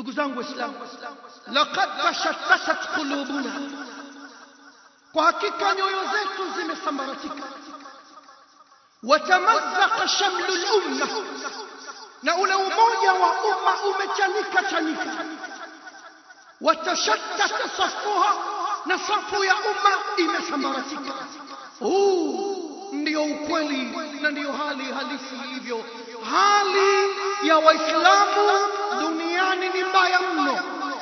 ndugu zangu waislamu laqad tashattashat qulubuna kwa hakika nyoyo zetu zimesambaratika watamazzaqa shamlu lumma na ule umoja wa umma umechanika chanika watashattata safuha na safu ya umma imesambaratika huu ndio ukweli na ndiyo hali halisi ilivyo hali ya waislamu duniani ni mbaya mno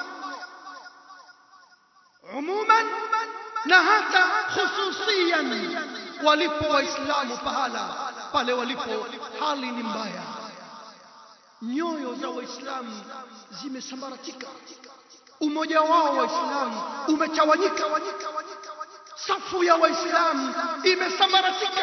umuman na hata khususian walipo waislamu pahala pale walipo hali ni mbaya nyoyo za waislamu zimesambaratika umoja wao waislamu umetawanyika safu ya waislamu imesambaratika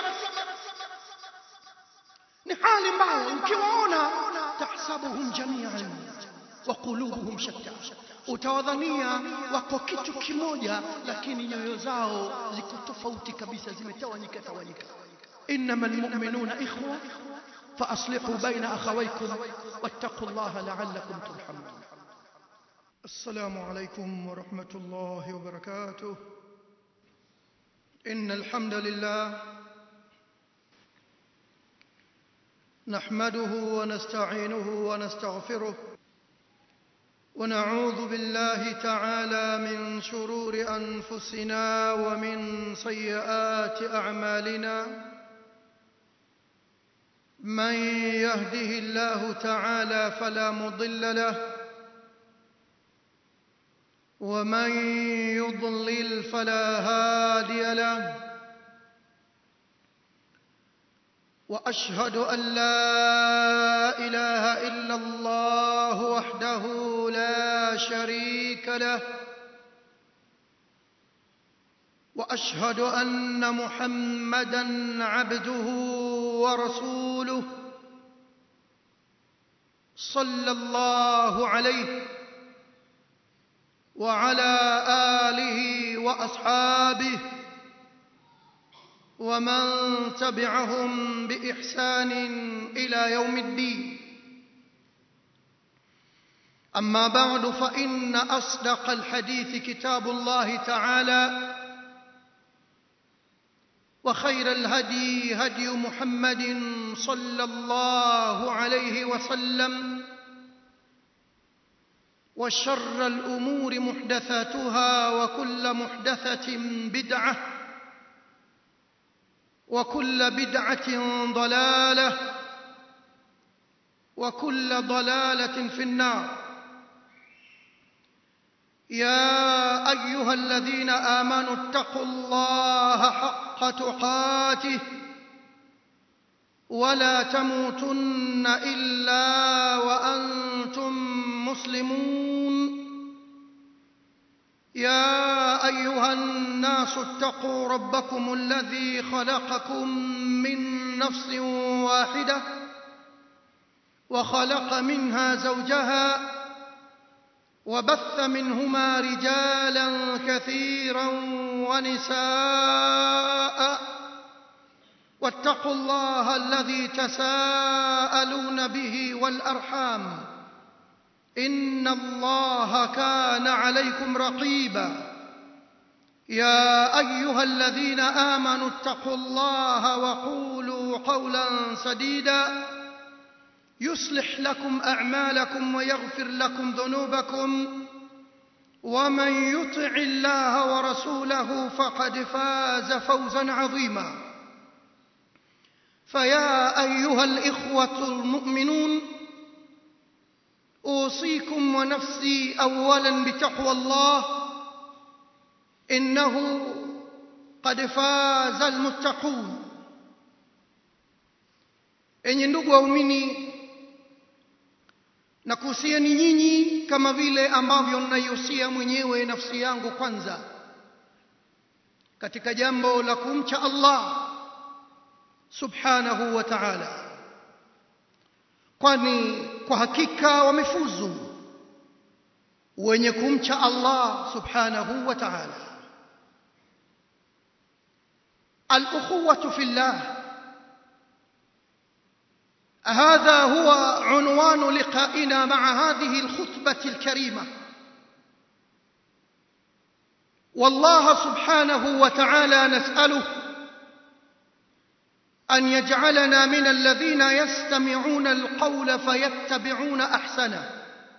ni hali mbaya ukiwaona tahsabuhum jamian wa qulubuhum shatta utawadhania wako kitu kimoja lakini nyoyo zao ziko tofauti kabisa zimetawanyika tawanyika innama almu'minuna ikhwa فأصلحوا بين أخويكم واتقوا الله لعلكم ترحمون السلام عليكم ورحمة الله وبركاته إن الحمد لله نحمده ونستعينه ونستغفره ونعوذ بالله تعالى من شرور أنفسنا ومن سيئات أعمالنا من يهده الله تعالى فلا مضل له ومن يضلل فلا هادي له واشهد ان لا اله الا الله وحده لا شريك له واشهد ان محمدا عبده ورسوله صلى الله عليه وعلى اله واصحابه ومن تبعهم باحسان الى يوم الدين اما بعد فان اصدق الحديث كتاب الله تعالى وخير الهدي هدي محمد صلى الله عليه وسلم وشر الامور محدثاتها وكل محدثه بدعه وكل بدعه ضلاله وكل ضلاله في النار يا ايها الذين امنوا اتقوا الله حق تقاته ولا تموتن الا وانتم مسلمون يا ايها الناس اتقوا ربكم الذي خلقكم من نفس واحده وخلق منها زوجها وبث منهما رجالا كثيرا ونساء واتقوا الله الذي تساءلون به والارحام ان الله كان عليكم رقيبا يا ايها الذين امنوا اتقوا الله وقولوا قولا سديدا يصلح لكم اعمالكم ويغفر لكم ذنوبكم ومن يطع الله ورسوله فقد فاز فوزا عظيما فيا ايها الاخوه المؤمنون اوصيكم ونفسي اولا بتقوى الله انه قد فاز المتقون enyi ndugu waumini na kuhusiani nyinyi kama vile ambavyo naihusia mwenyewe nafsi yangu kwanza katika jambo la kumcha Allah subhanahu wa ta'ala kwani kwa hakika wamefuzu wenye kumcha Allah subhanahu wa ta'ala al-ukhuwatu fillah هذا هو عنوان لقائنا مع هذه الخطبة الكريمة والله سبحانه وتعالى نسأله أن يجعلنا من الذين يستمعون القول فيتبعون أحسنه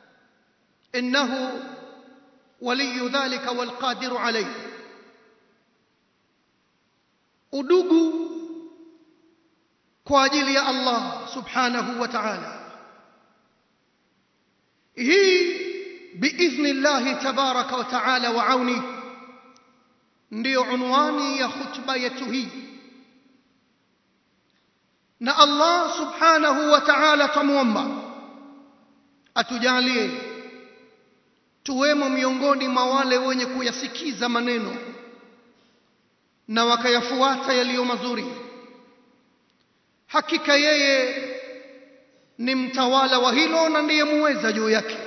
إنه ولي ذلك والقادر عليه udugu kwa ajili ya Allah subhanahu wa ta'ala hii biidhni llahi tabaraka wa ta'ala wa auni ndiyo unwani ya khutba yetu hii na Allah subhanahu wa ta'ala tamwomba atujalie tuwemo miongoni mwa wale wenye kuyasikiza maneno na wakayafuata yaliyo mazuri hakika yeye ni mtawala wa hilo na ndiye muweza juu yake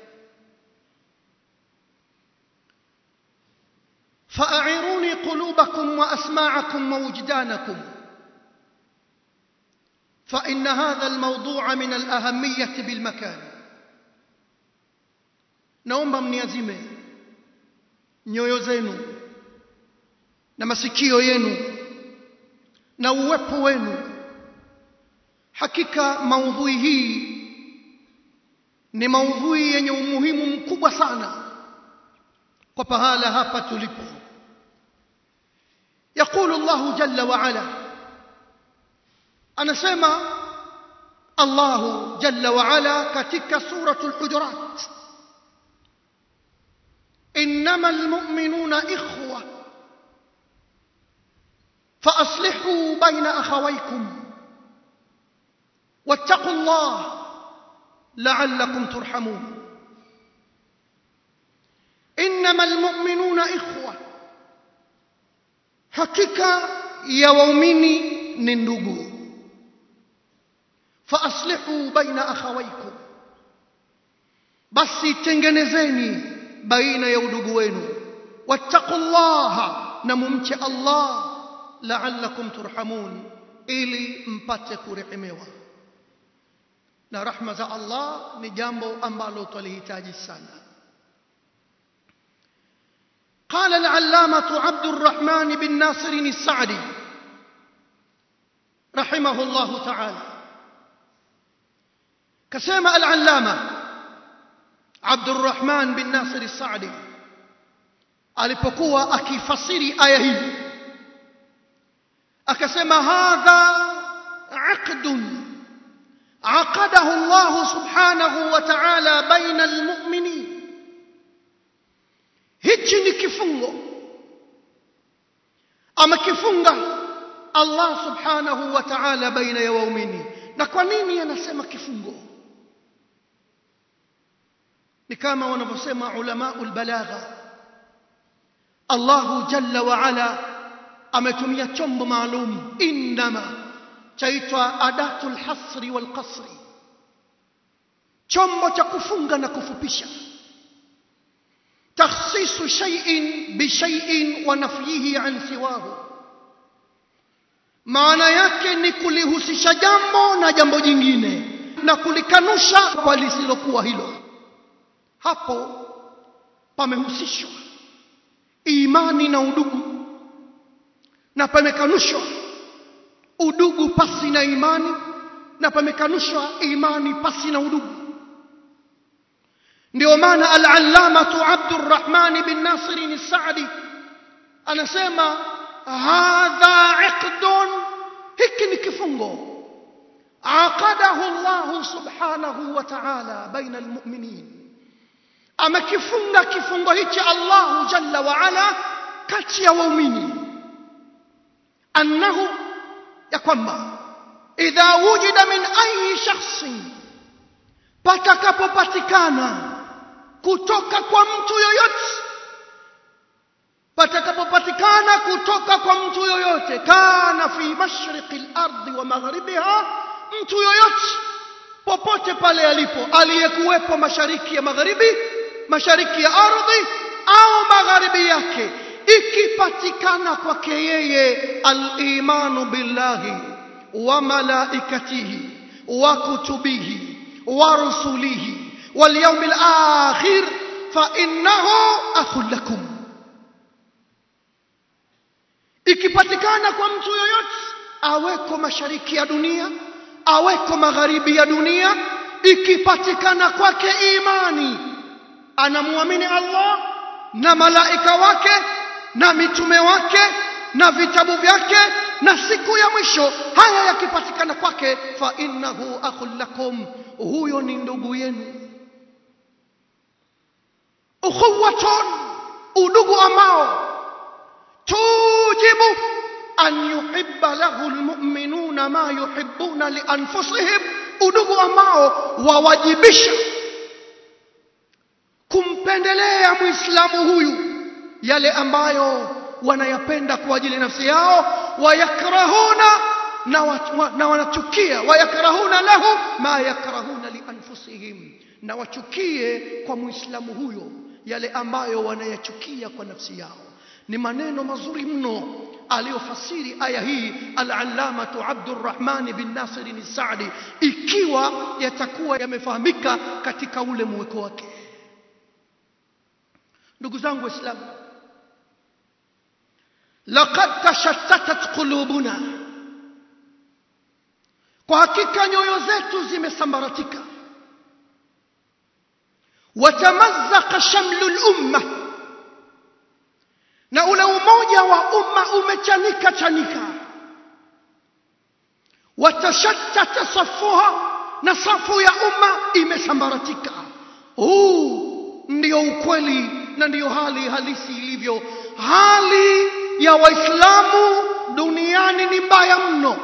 فأعيروني قلوبكم وأسماعكم ووجدانكم فإن هذا الموضوع من الأهمية بالمكان naomba mniazime nyoyo zenu na masikio yenu na uwepo wenu hakika maudhui hii ni maudhui yenye umuhimu mkubwa sana kwa pahala hapa tulipo يقول الله جل وعلا anasema Allah jalla wa ala katika suratul hujurat innamal mu'minuna ikhwa فأصلحوا بين أخويكم واتقوا الله لعلكم ترحمون إنما المؤمنون إخوة حقيقة يا ومؤمني نندقوا فأصلحوا بين أخويكم بس تنجنزيني بين يودقوين واتقوا الله نممت الله la'allakum turhamun ili mpate kurehemewa na rahma za Allah ni jambo ambalo twalihitaji sana قال العلامة عبد الرحمن بن ناصر السعدي رحمه الله تعالى كسيما العلامة عبد الرحمن بن ناصر السعدي alipokuwa akifasiri aya hii akasema hadha aqdun aqadahu Allah subhanahu wa ta'ala baina almu'minin hichi ni kifungo amekifunga Allah subhanahu wa ta'ala baina ya waumini na kwa nini anasema kifungo ni kama wanavyosema ulamaul balagha Allah jalla wa ala ametumia chombo maalum indama chaitwa adatul hasri wal qasri chombo cha kufunga na kufupisha takhsisu shay'in bi shay'in wa nafyihi an siwahu maana yake ni kulihusisha jambo na jambo jingine na kulikanusha kwa lisilokuwa hilo hapo pamehusishwa imani na udugu na pamekanushwa udugu pasi na imani na pamekanushwa imani pasi na udugu ndio maana al-allamatu Abdurrahman bin Nasir al-Sa'di anasema hadha iqdun hiki ni kifungo aqadahu Allah subhanahu wa ta'ala baina al-mu'minin amekifunga kifungo hichi Allah jalla wa ala kati ya waumini annahu ya kwamba idha wujida min ayi shakhsin patakapopatikana kutoka kwa mtu yoyote patakapopatikana kutoka kwa mtu yoyote kana fi mashriqi al-ardi wa magharibiha mtu yoyote popote pale alipo aliyekuwepo mashariki ya magharibi mashariki ya ardhi au magharibi yake ikipatikana kwake yeye al-imanu billahi wa malaikatihi wa kutubihi wa rusulihi wal yawmil akhir fa innahu akhul lakum ikipatikana kwa mtu yoyote aweko mashariki ya dunia aweko magharibi ya dunia ikipatikana kwake imani anamwamini Allah na malaika wake na mitume wake na vitabu vyake na siku ya mwisho haya yakipatikana kwake fa innahu akhul lakum huyo ni ndugu yenu ukhuwatun udugu ambao tujibu an yuhibba lahu almu'minuna ma yuhibbuna li anfusihim udugu ambao wawajibisha kumpendelea muislamu huyu yale ambayo wanayapenda kwa ajili ya nafsi yao wayakrahuna na, wa, na wanachukia wayakrahuna lahu ma yakrahuna li anfusihim na wachukie kwa muislamu huyo yale ambayo wanayachukia kwa nafsi yao ni maneno mazuri mno aliyofasiri aya hii al-allamatu Abdurrahman bin Nasir al-Saadi ikiwa yatakuwa yamefahamika katika ule mweko wake ndugu zangu waislamu laqad tashattatat qulubuna kwa hakika nyoyo zetu zimesambaratika watamazzaqa shamlu al-umma na ule umoja wa umma umechanika chanika watashattata safuha na safu ya umma imesambaratika huu ndio ukweli na ndiyo hali halisi ilivyo hali ya waislamu duniani ni mbaya mno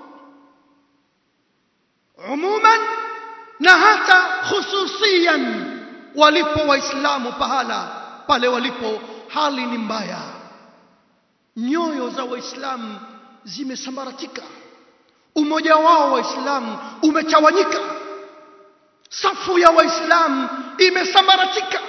umuman na hata khususian walipo waislamu pahala pale walipo hali ni mbaya nyoyo za waislamu zimesambaratika umoja wao waislamu umetawanyika safu ya waislamu imesambaratika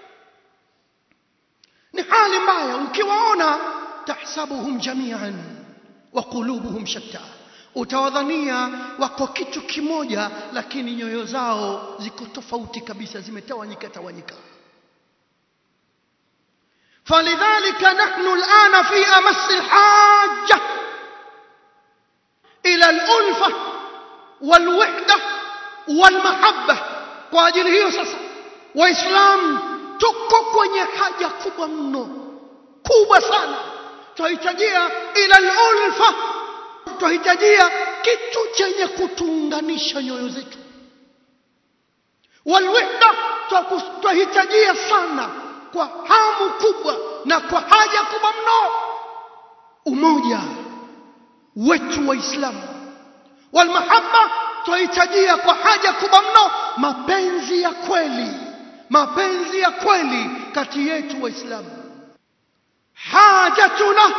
ni hali mbaya ukiwaona tahsabuhum jamian wa qulubuhum shatta utawadhania wako kitu kimoja lakini nyoyo zao ziko tofauti kabisa zimetawanyika tawanyika فلذلك نحن الآن في أمس الحاجة إلى الألفة والوحدة والمحبة kwa ajili hiyo sasa waislamu tuko kwenye haja kubwa mno kubwa sana tunahitajia ila ulfa tunahitajia kitu chenye kutuunganisha nyoyo zetu walwihda tunahitajia sana kwa hamu kubwa na kwa haja kubwa mno umoja wetu waislamu walmahabba tunahitajia kwa haja kubwa mno mapenzi ya kweli mapenzi ya kweli kati yetu waislamu hajatuna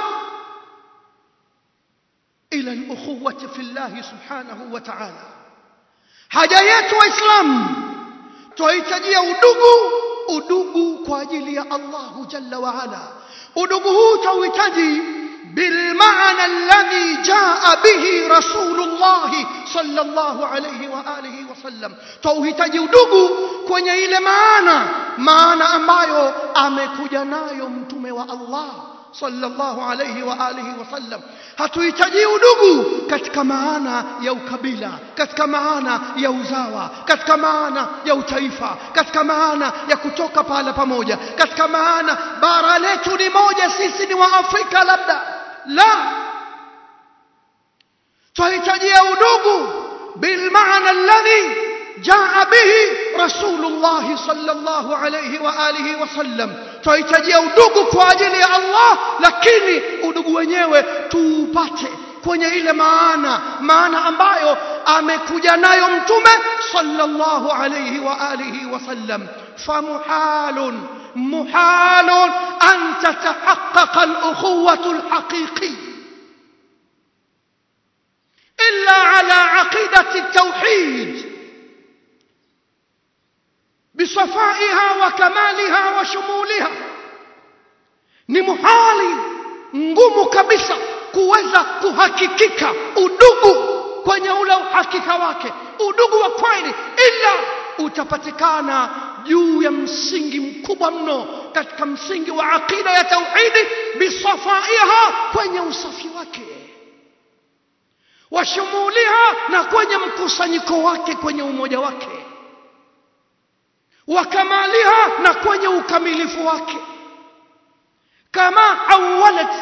ila al-ukhuwati fi Allah subhanahu wa ta'ala haja yetu waislamu tunahitajia udugu udugu kwa ajili ya Allah jalla wa ala udugu huu tauhitaji بالمعنى الذي جاء به رسول الله صلى الله عليه وآله وسلم توhitaji udugu kwenye ile maana maana ambayo amekuja nayo mtume wa Allah sallallahu alayhi wa alihi wasallam hatuhitaji udugu katika maana ya ukabila katika maana ya uzawa katika maana ya utaifa katika maana ya kutoka pahala pamoja katika maana bara letu ni moja sisi ni wa Afrika labda la tuhitajia udugu بالمعنى الذي جاء به رسول الله صلى الله عليه وآله وسلم tuhitajia udugu kwa ajili ya Allah lakini udugu wenyewe tuupate kwenye ile maana maana ambayo amekuja nayo mtume sallallahu alayhi wa alihi wasallam famuhalun muhalun an tatahaqqaqa al-ukhuwatu al-haqiqi illa ala aqidati at-tauhid بصفائها وكمالها وشمولها ni muhali ngumu kabisa kuweza kuhakikika udugu kwenye ule uhakika wake udugu wa kweli ila utapatikana juu ya msingi mkubwa mno katika msingi wa aqida ya tauhidi bisafaiha kwenye usafi wake washumuliha na kwenye mkusanyiko wake kwenye umoja wake wakamaliha na kwenye ukamilifu wake kama awalat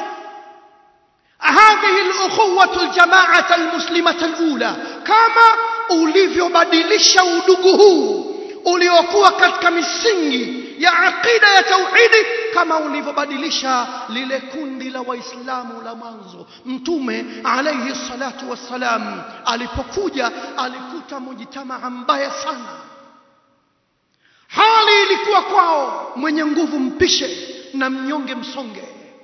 هذه الأخوة الجماعة المسلمة الأولى كما ulivyobadilisha udugu huu uliokuwa katika misingi ya aqida ya tauhidi kama ulivyobadilisha lile kundi la waislamu la mwanzo mtume alayhi salatu wassalam alipokuja alikuta mujitamaa mbaya sana hali ilikuwa kwao mwenye nguvu mpishe na mnyonge msonge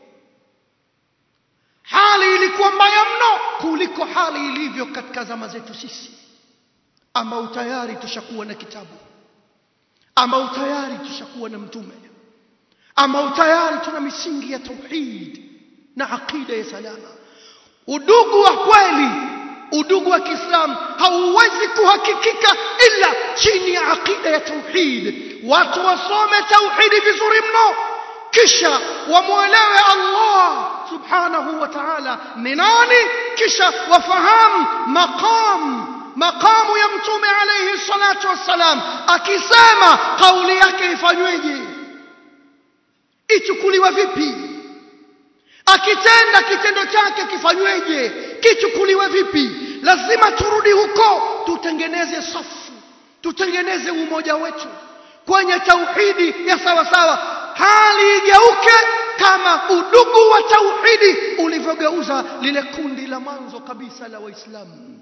hali ilikuwa mbaya mno kuliko hali ilivyo katika zama zetu sisi ambao tayari tushakuwa na kitabu ambao tayari tushakuwa na mtume ambao tayari tuna misingi ya tauhid na aqida ya salama udugu wa kweli udugu wa Kiislamu hauwezi kuhakikika ila chini ya aqida ya tauhid watu wasome tauhidi vizuri mno kisha wamwelewe Allah subhanahu wa ta'ala ni nani kisha wafahamu maqam maqamu ya mtume alayhi salatu wassalam akisema kauli yake ifanyweje ichukuliwe vipi akitenda kitendo chake kifanyweje kichukuliwe vipi lazima turudi huko tutengeneze safu tutengeneze umoja wetu kwenye tauhidi ya sawa sawa hali igeuke kama udugu wa tauhidi ulivyogeuza lile kundi la mwanzo kabisa la waislamu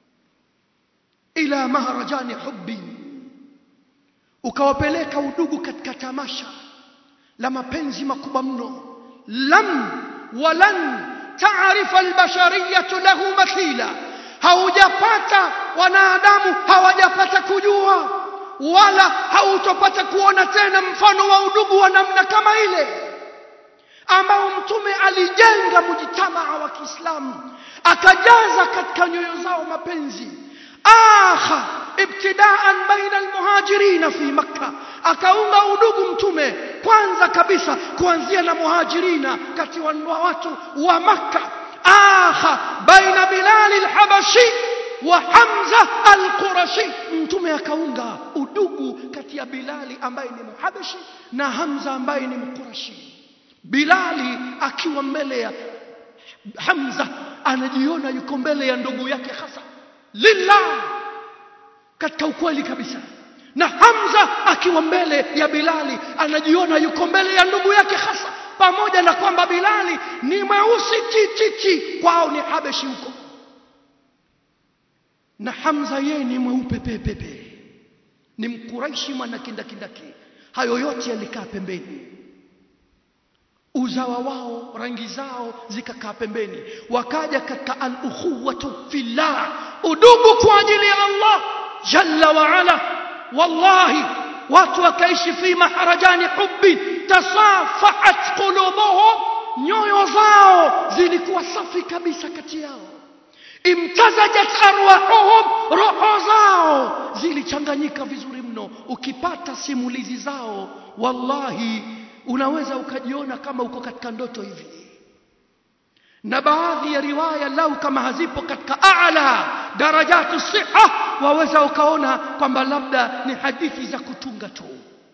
ila maharajani hubbi ukawapeleka udugu katika tamasha la mapenzi makubwa mno lam walan taarifa albashariyatu lahu mathila haujapata wanadamu hawajapata kujua wala hautopata kuona tena mfano wa udugu wa namna kama ile ambao mtume alijenga mujitamaa wa Kiislamu akajaza katika nyoyo zao mapenzi akha ibtidaan baina almuhajirin fi makkah akaunga udugu mtume kwanza kabisa kuanzia na muhajirina kati wa watu wa makkah akha baina bilal alhabashi wa hamza alqurashi mtume akaunga udugu kati ya bilali ambaye ni muhabashi na hamza ambaye ni mqurashi bilali akiwa mbele ya hamza anajiona yuko mbele ya ndugu yake hasa lillah katika ukweli kabisa na Hamza akiwa mbele ya Bilali anajiona yuko mbele ya ndugu yake hasa pamoja na kwamba Bilali ni mweusi tititi kwao ni Habeshi huko na Hamza yeye ni mweupe pepepe ni mkuraishi mwana kindakindaki hayo yote yalikaa pembeni uzawa wao rangi zao zikakaa pembeni wakaja katika al-ukhuwatu fillah udugu kwa ajili ya Allah jalla wa ala wallahi watu wakaishi fi maharajani hubbi tasafahat qulubuhum nyoyo zao zilikuwa safi kabisa kati yao imtazajat arwahuhum roho zao zilichanganyika vizuri mno ukipata simulizi zao wallahi unaweza ukajiona kama uko katika ndoto hivi na baadhi ya riwaya lau kama hazipo katika a'la darajatu siha waweza ukaona kwamba labda ni hadithi za kutunga tu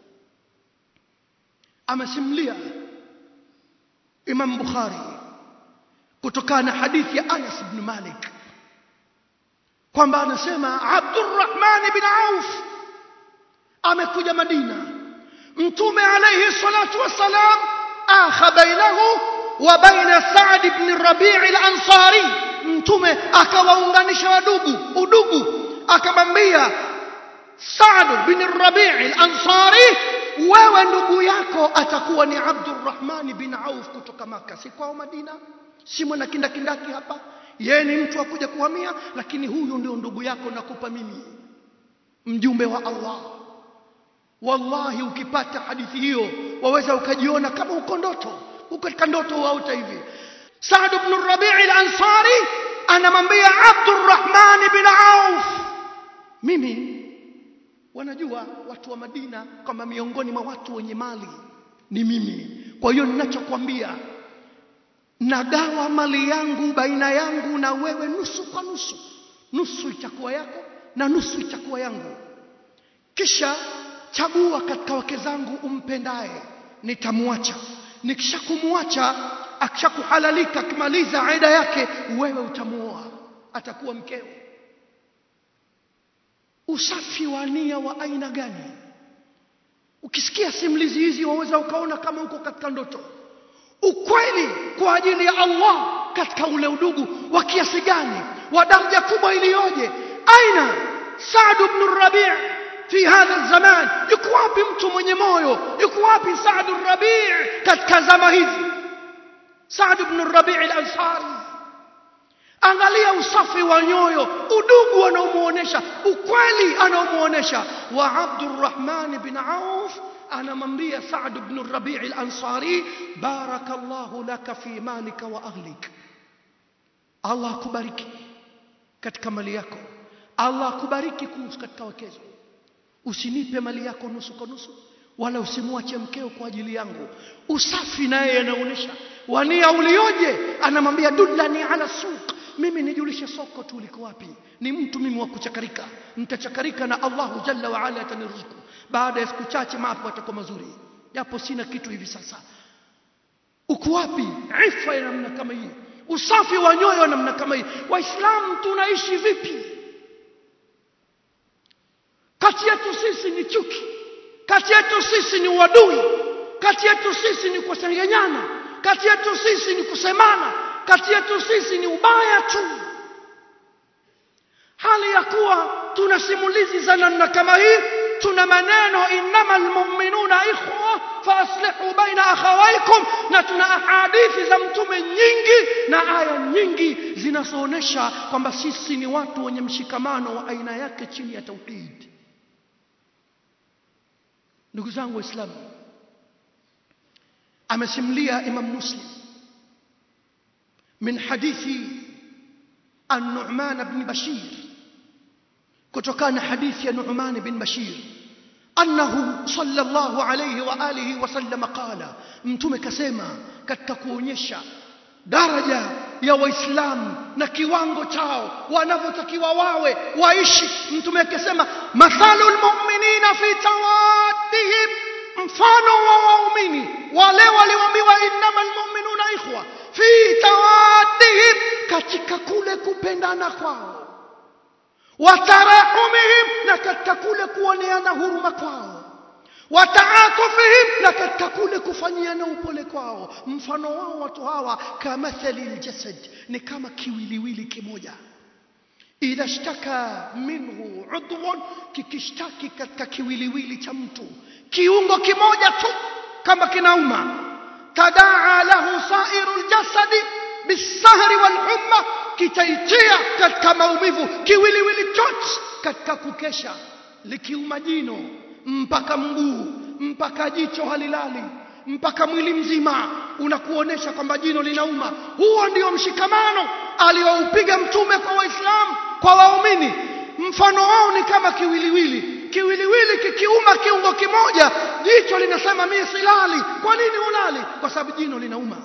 amesimulia Imam Bukhari kutokana na hadithi ya Anas ibn Malik kwamba anasema Abdurrahman ibn Auf amekuja Madina mtume alayhi salatu wassalam akha bainahu wa baina Sa'd ibn Rabi' al-Ansari mtume akawaunganisha wadugu udugu akamwambia Sa'd bin Rabi' al-Ansari wewe ndugu yako atakuwa ni Abdurrahman bin Auf kutoka maka si kwao Madina si mwana kindakindaki hapa yeye ni mtu akuja kuhamia lakini huyu ndio ndugu yako nakupa mimi mjumbe wa Allah wallahi ukipata hadithi hiyo waweza ukajiona kama uko ndoto uko katika ndoto auta hivi Saad ibn Rabi' al-Ansari anamwambia Abdurrahman bin Auf mimi wanajua watu wa Madina kwamba miongoni mwa watu wenye mali ni mimi kwa hiyo ninachokwambia nagawa mali yangu baina yangu na wewe nusu kwa nusu nusu itakuwa yako na nusu itakuwa yangu kisha chagua katika wake zangu umpendaye nitamwacha nikishakumwacha akishakuhalalika akimaliza aida yake wewe utamuoa atakuwa mkeo usafi wa nia wa aina gani ukisikia simulizi hizi waweza ukaona kama uko katika ndoto ukweli kwa ajili ya Allah katika ule udugu wa kiasi gani wa daraja kubwa iliyoje aina Saad ibn Rabi' fi hadha zaman yuko wapi mtu mwenye moyo yuko wapi Saad ibn Rabi' katika zama hizi Saad ibn Rabi' al-Ansari angalia usafi wa nyoyo udugu anaomuonesha ukweli anaomuonesha wa Abdurrahman bin Auf anamwambia Saad ibn Rabi' al-Ansari barakallahu laka fi malika wa ahlik Allah akubariki katika mali yako Allah akubariki kuhusu katika wakezo usinipe mali yako nusu kwa nusu wala usimwache mkeo kwa ajili yangu usafi naye anaonesha wania ulioje anamwambia dullani ala suq mimi nijulishe soko tu liko wapi ni mtu mimi wa kuchakarika nitachakarika na Allahu jalla wa ala ataniruzuku baada ya siku chache mambo yatakuwa mazuri japo sina kitu hivi sasa uko wapi ifa ya namna kama hii usafi wa nyoyo namna kama hii waislamu tunaishi vipi kati yetu sisi ni chuki kati yetu sisi ni uadui kati yetu sisi ni kusengenyana kati yetu sisi ni kusemana kati yetu sisi ni ubaya tu hali ya kuwa tuna simulizi za namna kama hii tuna maneno innamal mu'minuna ikhwa faaslihu baina akhawaykum na tuna ahadithi za mtume nyingi na aya nyingi zinazoonesha kwamba sisi ni watu wenye mshikamano wa aina yake chini ya tauhid ndugu zangu waislamu amesimulia imam muslim من حديث النعمان بن بشير كتكان حديث النعمان بن بشير أنه صلى الله عليه وآله وسلم قال mtume kasema katika kuonyesha daraja ya waislamu na kiwango chao wanavyotakiwa wawe waishi mtume akasema mathalu lmuminina fi tawaddihim mfano wa waumini wale walioambiwa innama lmuminuna ikhwa fi tawaddihim katika kule kupendana kwao watarahumihim na katika kule kuoneana huruma kwao wataatufihim na katika kule kufanyiana upole kwao mfano wao watu hawa kamathali ljasad ni kama kiwiliwili kimoja idha shtaka minhu udhun kikishtaki katika kiwiliwili cha mtu kiungo kimoja tu kama kinauma tadaa lahu sairu ljasadi bisahri walhumma kitaitia katika maumivu kiwiliwili chote katika kukesha likiuma jino mpaka mguu mpaka jicho halilali mpaka mwili mzima unakuonesha kwamba jino linauma huo ndio mshikamano alioupiga mtume kwa waislamu kwa waumini mfano wao ni kama kiwiliwili kiwiliwili kikiuma kiungo kimoja jicho linasema mimi silali kwa nini ulali kwa sababu jino linauma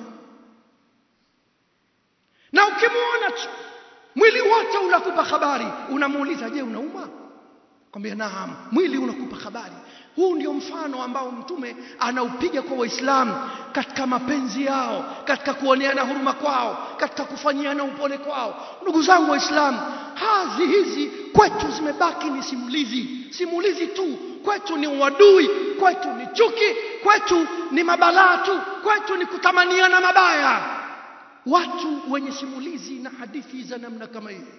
na ukimwona mwili wote unakupa habari unamuuliza je unauma kwambia naam mwili unakupa habari huu ndio mfano ambao mtume anaupiga kwa waislamu katika mapenzi yao katika kuoneana huruma kwao katika kufanyiana upole kwao ndugu zangu waislamu hazi hizi kwetu zimebaki ni simulizi simulizi tu kwetu ni uadui kwetu ni chuki kwetu ni mabalaa tu kwetu ni kutamaniana mabaya watu wenye simulizi na hadithi za namna kama hii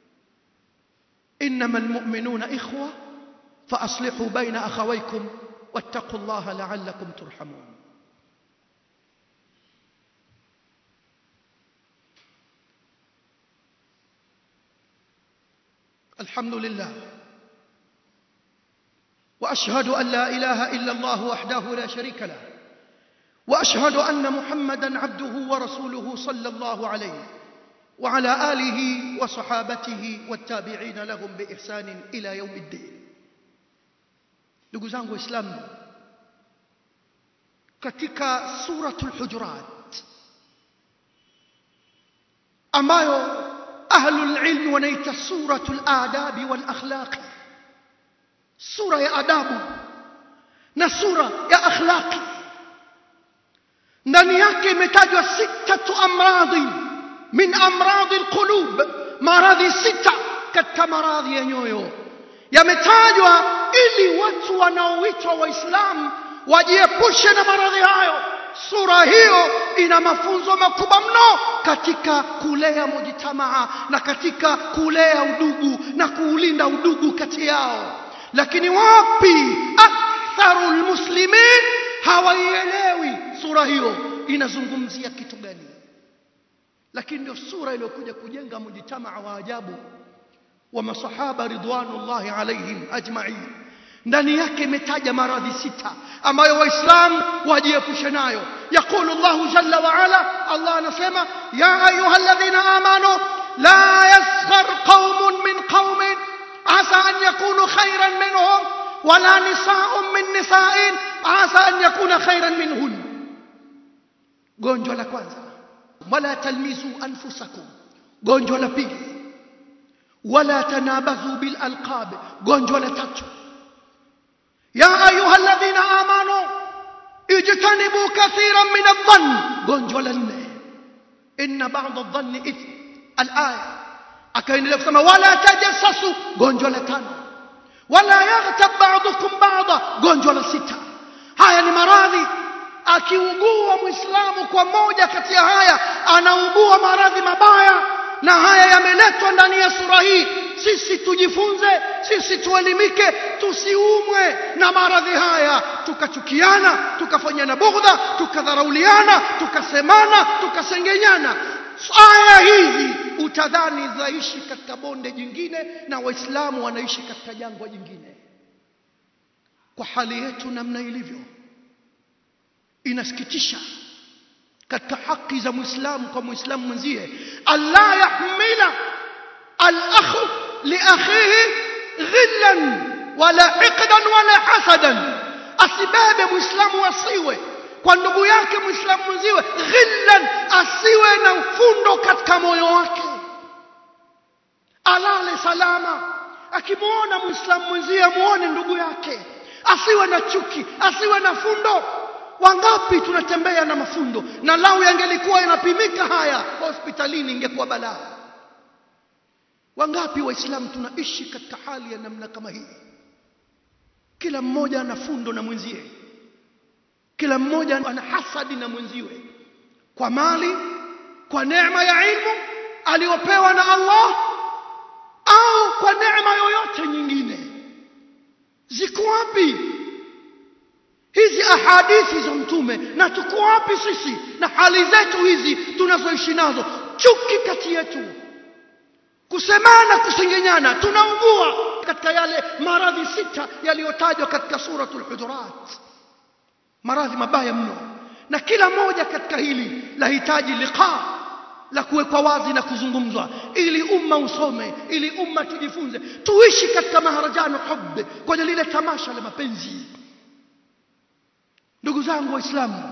إنما المؤمنون إخوة فأصلحوا بين أخويكم واتقوا الله لعلكم ترحمون الحمد لله وأشهد أن لا إله إلا الله وحده لا شريك له وأشهد أن محمدا عبده ورسوله صلى الله عليه وعلى آله وصحابته والتابعين لهم بإحسان إلى يوم الدين ndugu zangu waislamu katika suratul hujurat ambayo ahlul ilmi wanaita suratul adabi wal akhlaqi sura ya adabu na sura ya akhlaqi ndani yake imetajwa sitatu amradhi min amradhi alqulub maradhi sita katika maradhi ya nyoyo yametajwa ili watu wanaoitwa waislamu wajiepushe na maradhi hayo sura hiyo ina mafunzo makubwa mno katika kulea mujtamaa na katika kulea udugu na kuulinda udugu kati yao lakini wapi aktharu lmuslimin hawaielewi sura hiyo inazungumzia kitu gani lakini ndio sura iliyokuja kujenga mujtamaa wa ajabu wa masahaba ridwanullahi alaihim ajma'in ndani yake imetaja maradhi sita ambayo waislamu wajiepushe nayo yaqulu Allahu jalla wa ala Allah anasema ya ayyuhalladhina amanu la yaskhar qaumun min qaumin asa an yakunu khayran minhum wala nisaa'un min nisa'in asa an yakuna khayran minhun gonjwa la kwanza wala talmizu anfusakum gonjwa la pili wala tanabazu bil alqab gonjwa la tatu يا أيها الذين آمنوا اجتنبوا كثيرا من الظن gonjwa la nne inna ba'd adh-dhann ithm al-aya akaendelea kusema wala tajassasu gonjwa la tano wala yaghtab ba'dukum ba'da gonjwa la sita haya ni maradhi akiugua muislamu kwa moja kati ya haya anaugua maradhi mabaya na haya yameletwa ndani ya sura hii sisi tujifunze sisi tuelimike tusiumwe na maradhi haya tukachukiana tukafanyana bughdha tukadharauliana tukasemana tukasengenyana aya hizi utadhani zaishi katika bonde jingine na waislamu wanaishi katika jangwa jingine kwa hali yetu namna ilivyo inasikitisha katika haki za muislamu kwa muislamu mwenzie allah yahmila al-akhu liakhihi ghillan wala hiqdan wala hasadan asibebe muislamu asiwe kwa ndugu yake muislamu mwenziwe ghillan asiwe na ufundo katika moyo wake alale salama akimwona muislamu mwenzie amuone ndugu yake asiwe na chuki asiwe na fundo wangapi tunatembea na mafundo na lau yangelikuwa yanapimika haya hospitalini ingekuwa balaa wangapi waislamu tunaishi katika hali ya namna kama hii kila mmoja ana fundo na mwenzie kila mmoja ana hasadi na mwenziwe kwa mali kwa neema ya ilmu aliyopewa na Allah au kwa neema yoyote nyingine ziko wapi hizi ahadithi za mtume na tuko wapi sisi na hali zetu hizi tunazoishi nazo chuki kati yetu kusemana kusengenyana tunaugua katika yale maradhi sita yaliyotajwa katika suratul hujurat maradhi mabaya mno na kila moja katika hili lahitaji liqa la kuwekwa wazi na kuzungumzwa ili umma usome ili umma tujifunze tuishi katika maharajano hubbe kwenye lile tamasha la mapenzi ndugu zangu waislamu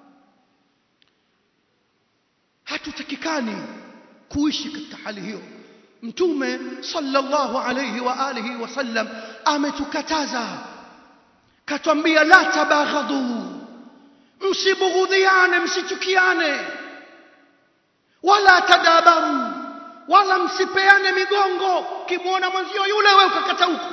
hatutakikani kuishi katika hali hiyo mtume sallallahu alayhi wa alihi wasallam ametukataza katwambia la tabaghadhu msibughudhiane msichukiane wala tadabaru wala msipeane migongo kimwona mwenzio yule wewe ukakata huku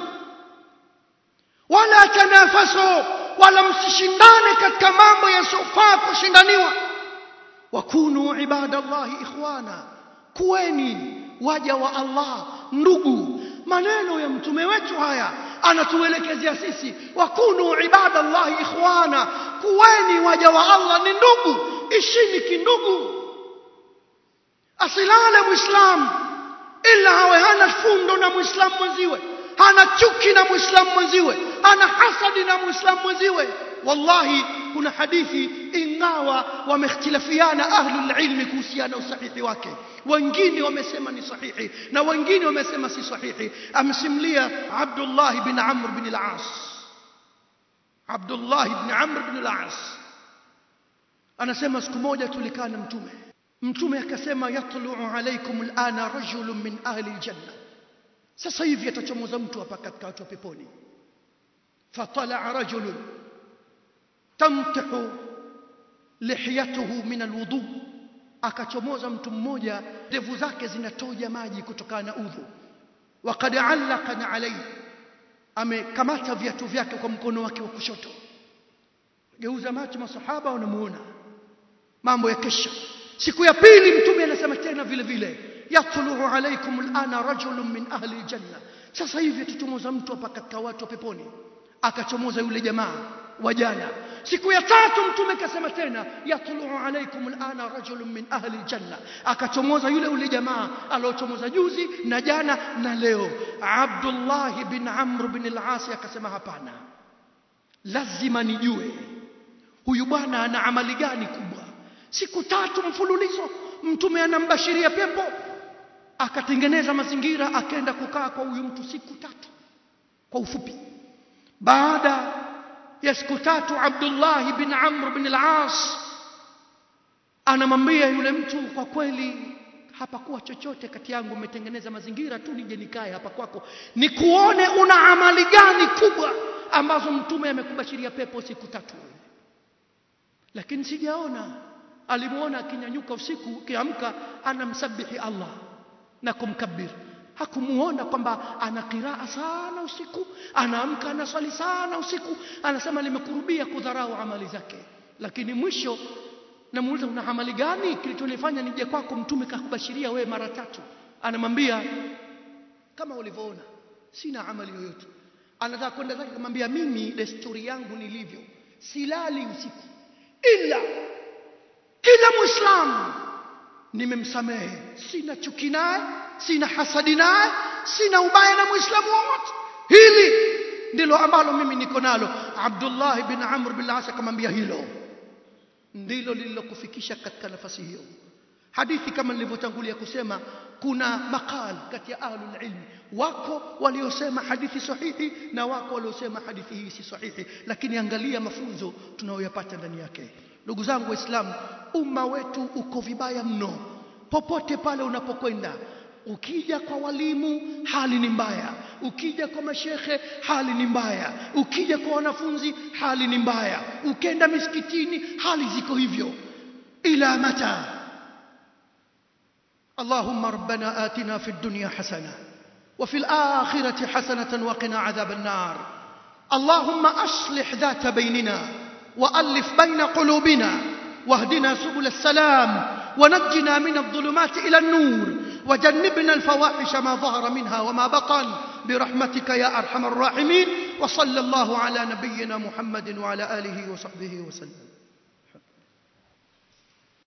wala tanafaso wala msishindane katika mambo yasiyofaa kushindaniwa wakunu ibadallahi ikhwana kuweni waja wa Allah ndugu maneno ya mtume wetu haya anatuelekezea sisi wakunu ibadallahi ikhwana kuweni waja wa Allah ni ndugu ishini kindugu asilale muislam ila hawe hana fundo na muislamu mwenziwe hana chuki na muislamu mwenziwe hana hasadi na muislamu mwenziwe wallahi kuna hadithi ingawa wamehtilafiana ahlul ilmi kuhusiana usahihi wake wengine wamesema ni sahihi na wengine wamesema si sahihi amsimlia Abdullah bin Amr bin al-As Abdullah ibn Amr ibn al-As anasema siku moja tulikaa na mtume mtume akasema yatlu'u alaykum al-ana rajulun min ahli al-janna sasa hivi atachomoza mtu hapa katika watu wa peponi fatala rajulun tamtahu lihiyatuhu min alwudu akachomoza mtu mmoja ndevu zake zinatoja maji kutokana na udhu waqad allaqana alayhi amekamata viatu vyake kwa mkono wake wa kushoto geuza macho masahaba wanamuona mambo ya kesha siku ya pili mtume anasema tena vile vile yatluu alaykum alana rajulun min ahli aljanna sasa hivi tuchomoza mtu hapa katika watu wa peponi akachomoza yule jamaa wa jana siku ya tatu mtume kasema tena yatluu alaykum alana rajulun min ahli aljanna akachomoza yule yule jamaa aliochomoza juzi na jana na leo Abdullah bin Amr bin al-As akasema hapana lazima nijue huyu bwana ana amali gani kubwa siku tatu mfululizo mtume anambashiria pepo akatengeneza mazingira akaenda kukaa kwa huyu mtu siku tatu kwa ufupi baada ya siku tatu Abdullah bin Amr bin al-As anamwambia yule mtu kwa kweli hapakuwa chochote kati yangu umetengeneza mazingira tu nije nikae hapa kwako nikuone una amali gani kubwa ambazo mtume amekubashiria pepo siku tatu lakini sijaona alimuona akinyanyuka usiku kiamka anamsabihi Allah na kumkabir hakumuona kwamba ana qiraa sana usiku anaamka anaswali sana usiku anasema nimekurubia kudharau amali zake lakini mwisho namuuliza una amali gani kilichonifanya nije kwako mtume kakubashiria wewe mara tatu anamwambia kama ulivyoona sina amali yoyote anataka kwenda zake kumwambia mimi desturi yangu nilivyo silali usiku ila kila muislamu nimemsamehe sina chuki naye sina hasadi naye sina ubaya na muislamu wowote hili ndilo ambalo mimi niko nalo Abdullah bin Amr bin As akamwambia hilo ndilo lililokufikisha katika nafasi hiyo hadithi kama nilivyotangulia kusema kuna makal kati ya ahlul ilmi wako waliosema hadithi sahihi na wako waliosema hadithi hii si sahihi lakini angalia mafunzo tunayoyapata ndani yake ndugu zangu waislamu umma wetu uko vibaya mno popote pale unapokwenda ukija kwa walimu hali ni mbaya ukija kwa mashekhe hali ni mbaya ukija kwa wanafunzi hali ni mbaya ukenda misikitini hali ziko hivyo ila mata اللهم ربنا آتنا في الدنيا حسنة وفي الآخرة حسنة وقنا عذاب النار اللهم أصلح ذات بيننا وألف بين قلوبنا واهدنا سبل السلام ونجنا من الظلمات إلى النور وجنبنا الفواحش ما ظهر منها وما بطن برحمتك يا أرحم الراحمين وصلى الله على نبينا محمد وعلى آله وصحبه وسلم